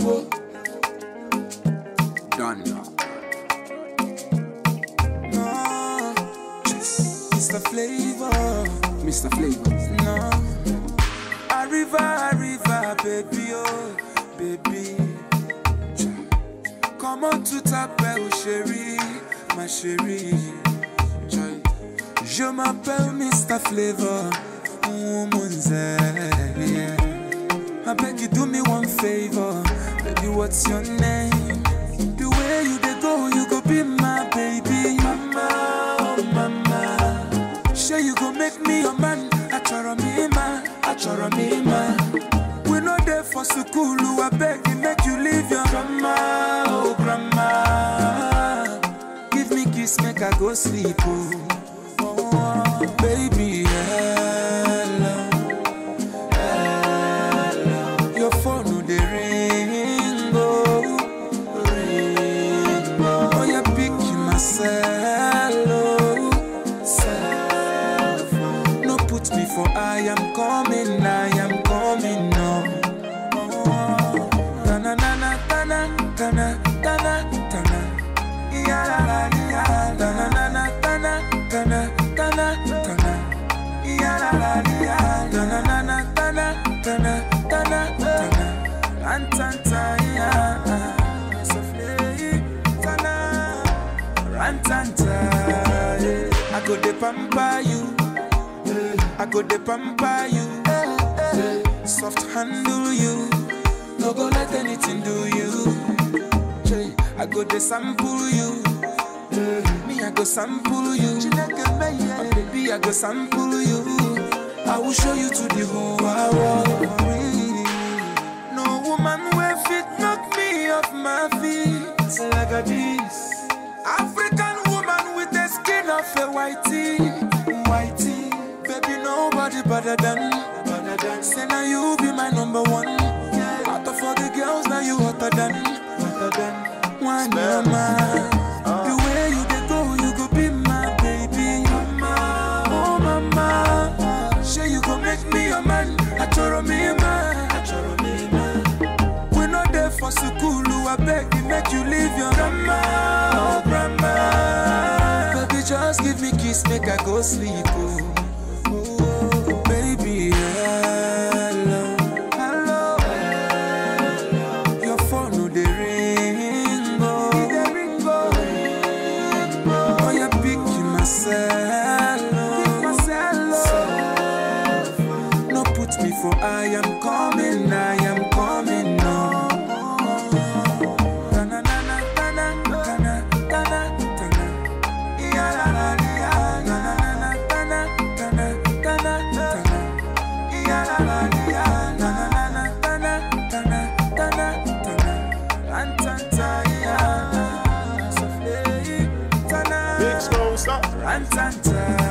Ewo. Done. No, Mr. Flavor. Mr. Flavor. No. Arriva, arriva, baby, oh, baby. Come on to t'appelle chérie, ma chérie. Joy. Je m'appelle Mr. Flavor, woman's yeah. I beg you do me one favor, baby. What's your name? The way you dey go, you go be my baby, mama, oh mama. Sure you go make me your man, achoro me ma, achoro me ma. We no there for school, I beg you make you leave your grandma, oh grandma. Give me kiss, make I go sleep, oh, oh baby, hello. Your phone no dey ring, oh, ring, oh. Oh, you pick myself, oh, self. No put me for I am coming, I am coming, no. Oh, tana, tana, tana, tana, tana, tana. Ya la la ya, tana, tana, tana, tana, tana, tana. Ya la la ya, tana, tana, tana, tana, tana, tana. Rantanta ya, sofle, tana, rantanta. yeah. I go de pamper you, I go de pamper you, soft handle you, no go let anything do you. Jay, I go de sample you. Me, I go sample you. My baby, I go sample you. I will show you to the whole world. No woman will fit knock me off my feet like a this. African woman with the skin of a whitey, whitey. Baby, nobody better than, better than. Say now you be my number one. Out of all the girls, now you hotter than, hotter than. One mama. The way you dey go, you go be my baby. Mama, oh mama. Sure you go make me your man. Achoro me man. Achoro me man. We no there for school, I beg you make you leave your grandma, oh grandma. Baby, just give me kiss, make I go sleep, oh. Oh, baby, hello, hello, hello. Your phone no dey ring, oh, dey ring, oh, ring, oh. Oh, you pick myself, oh, myself, oh. No put me for I am coming, I am coming, no. Tana, tana, tana, tana, tana, tana. Ya, la, la, ya. Tana, tana, tana, tana, tana, tana. Ya, la, la, ya. Tana, tana, tana, tana, tana. Rantanta, ya. Souffle, tana. Big Snow, stop. Rantanta,